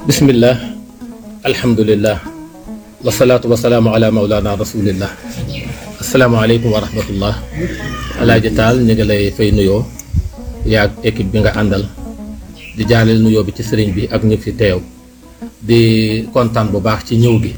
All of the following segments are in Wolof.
bismillah alhamdulillah wasalaatu wasalaamu ala maulana rasulillah asalaamaaleykum wa rahmatullah alaaji taal ñu ngi lay fay nuyoo yaag équipe bi nga àndal di jaaleel nuyoo bi ci sëriñ bi ak ñu fi teew di kontaan bu baax ci ñëw gi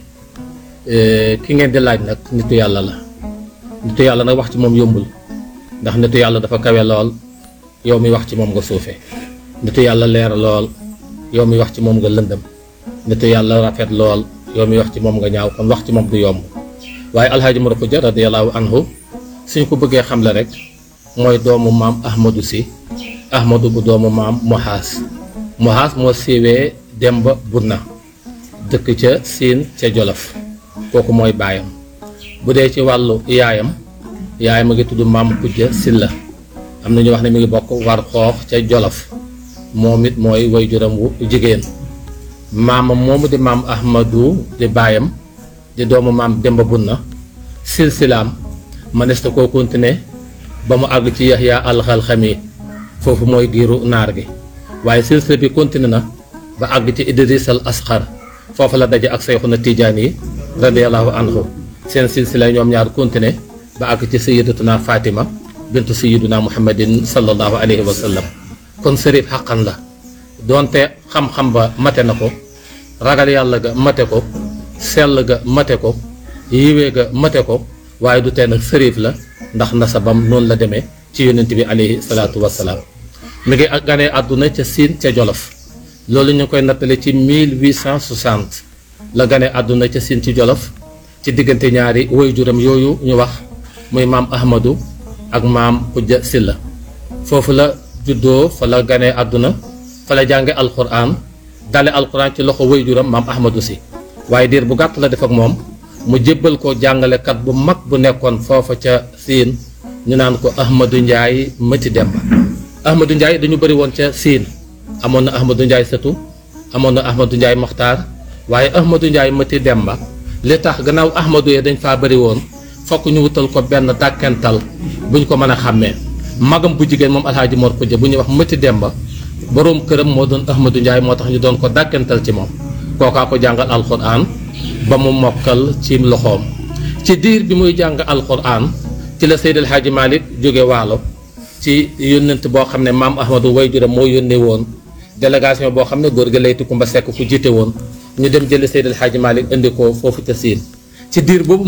ki ngeen di laaj nag nitu yàlla la nitu yàlla nag wax ci moom yombul ndax nitu yàlla dafa kawe lool yow mi wax ci moom nga suufe nitu yàlla leer lool yow mi wax ci moom nga lëndëm nitu yàlla rafet lool yow mi wax ci moom nga ñaaw kon wax ci moom du yomb waaye alxaaji Mor Xuja radiyallahu anhu suñ ko bëggee xam la rek mooy doomu maam ahmadu si ahmadu bu doomu maam mohaas mohaas moo siiwee demba bunna dëkk ca siin ca jolof kooku mooy baayam bu dee ci wàllu yaayam yaayam a ngi tudd maam Xuja Silla am na ñu wax ne mi ngi bokk war xoox ca jolof moom it mooy waajuram wu jigéen maamam moomu di maam ahmadu di baayam di doomu maam demba bunna silsilaam mënees na koo continuer ba mu àgg ci yaxya alxalxami foofu mooy giiru naar gi waaye silsila bi continuer na ba àgg ci idris al asxar foofu la daje ak sayxuna tijaan yi radiallahu anhu seen silsila ñoom ñaar continuer ba àgg ci sayidatuna fatima bintu sayiduna muhammadin sallallahu alayhi wa sallam kon sërif xaqan la doonte xam-xam ba mate na ko ragal yàlla ga mate ko sell ga mate ko yiwee ga mate ko waaye du tee nag sërif la ndax nasabam noonu la demee ci yonent bi alayhi salaatu wassalaam mi ngi ganee àdduna ca siin ca jolof loolu ñu ngi koy nattale ci 1860 la ganee àdduna ca siin ci jolof ci diggante ñaari waajuram yooyu ñu wax muy maam ahmadu ak maam Xuja Silla foofu la juddoo fa la ganee àdduna fa la jànge alquran dale alquran ci loxo waajuram maam ahmadu si waaye diir bu gàtt la def ak moom mu jébbal ko jàngalekat bu mag bu nekkoon foofa ca siin ñu naan ko ahmadu njaay mëti demba ahmadu njaay dañu bëri woon ca siin amoon na ahmadu njaay sëtu amoon na ahmadu njaay moxtaar waaye ahmadu njaay mëti demba li tax gannaaw ahmadu yee dañ faa bëri woon fokk ñu wutal ko benn dàkkental bu ñu ko mën a xàmmee magam bu jigéen moom alxaaji Mor Xuja bu ñuy wax mëti demba boroom këram moo doon ahmadu njaay moo tax ñu doon ko dàkkental ci moom kookaa ko jàngal alquran ba mu mokkal ci loxoom ci diir bi muy jàng alquran ci la Seydil Hadji Malick jóge waalo ci yónnent boo xam ne maam ahmadu wayjuram moo yónnee woon délégation boo xam ne góor gi laytu Kumba Sekk ku jiite woon ñu dem jëli Seydil Hadji Malick indi ko foofu ca siin ci diir boobu